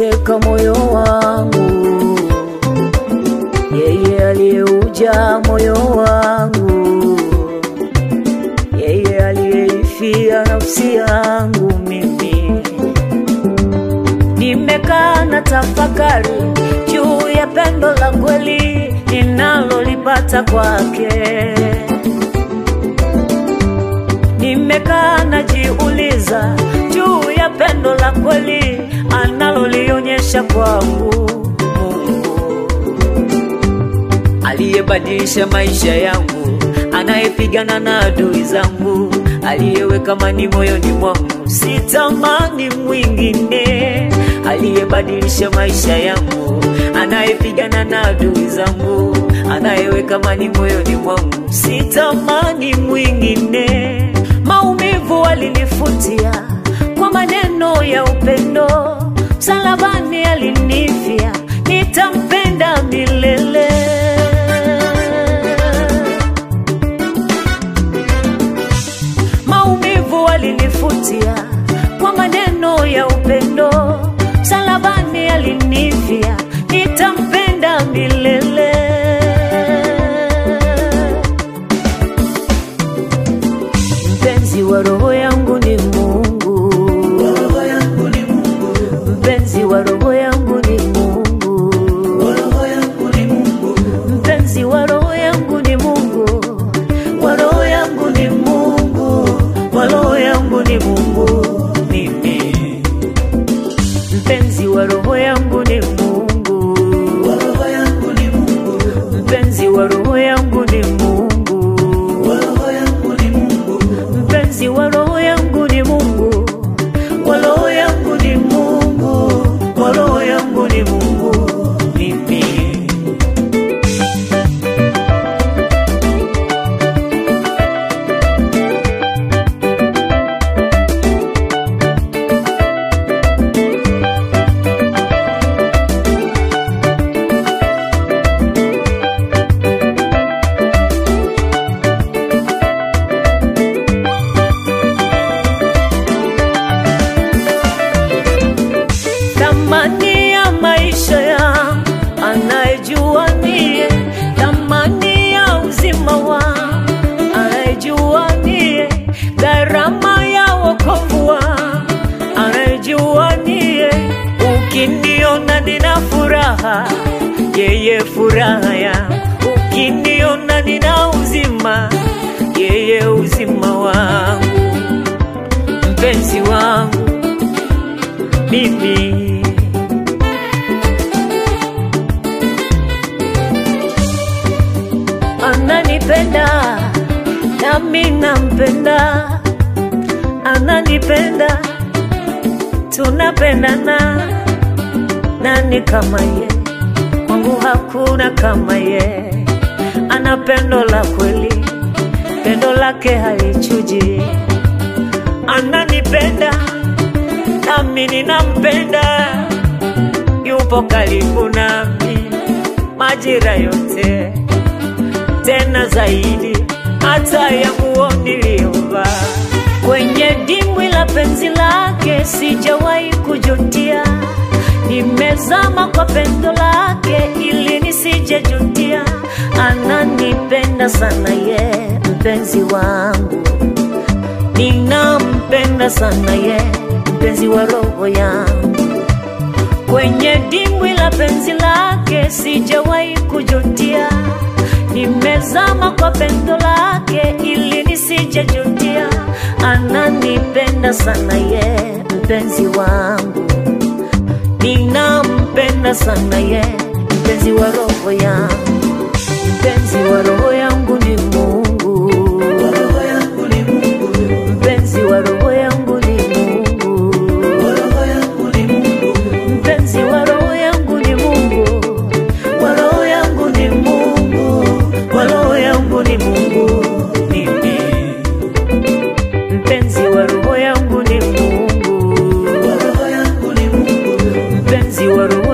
aliyeuteka moyo wangu, yeye aliyeuja moyo wangu, yeye aliyeifia nafsi yangu mimi. Nimekaa na tafakari juu ya pendo la kweli ninalolipata kwake. Nimekaa najiuliza juu ya pendo la kweli analolionyesha kwangu Mungu aliyebadilisha maisha yangu, anayepigana na adui zangu, aliyeweka amani moyoni mwangu, sitamani mwingine, aliyebadilisha maisha yangu, anayepigana na adui zangu, anayeweka amani moyoni mwangu, sitamani mwingine. Maumivu alinifutia kwa maneno ya upendo, msalabani alinifia, nitampenda milele. Maumivu alinifutia kwa maneno ya upendo, msalabani alinifia, nitampenda milele. Mpenzi wa roho yangu ni Mungu, mpenzi wa roho yangu ni Mungu, mpenzi wa roho yangu ni Mungu, wa roho yangu ni Mungu, wa roho yangu ni Mungu mimi. Mpenzi wa roho yangu ni Mungu, mpenzi wa roho yangu ni Mungu, mpenzi wa roho yangu ni Mungu, wa roho yangu ni Mungu, wa roho yangu ni Mungu mimi. thamani ya maisha yangu anayejua niye, thamani ya uzima wangu anayejua niye, gharama ya wokovu wangu anayejua niye. Ukiniona nina furaha, yeye furaha yangu. Ukiniona nina uzima, yeye uzima wangu, mpenzi wangu mimi ananipenda nami nampenda, ananipenda tunapendana, nani kama ye? Kwangu hakuna kama ye, ana pendo la kweli, pendo lake halichuji, ananipenda nami ninampenda, yupo karibu nami majira yote, tena zaidi hata ya nguo niliyovaa. Kwenye dimbwi la penzi lake sijawahi kujutia, nimezama kwa pendo lake ili nisijejutia. Ananipenda sana ye, mpenzi wangu ninampenda sana ye, mpenzi wa roho yangu. Kwenye dimbwi la penzi lake sijawahi kujutia, nimezama kwa pendo lake ili nisijejutia. Ananipenda sana ye, mpenzi wangu, ninampenda sana ye, mpenzi wa roho yangu, mpenzi wa roho yangu ni Mungu mpenzi wa roho yangu ni Mungu, mpenzi wa roho yangu ni Mungu, wa roho yangu ni Mungu, wa roho yangu ni Mungu mimi, mpenzi wa roho yangu ni Mungu, mpenzi wa roho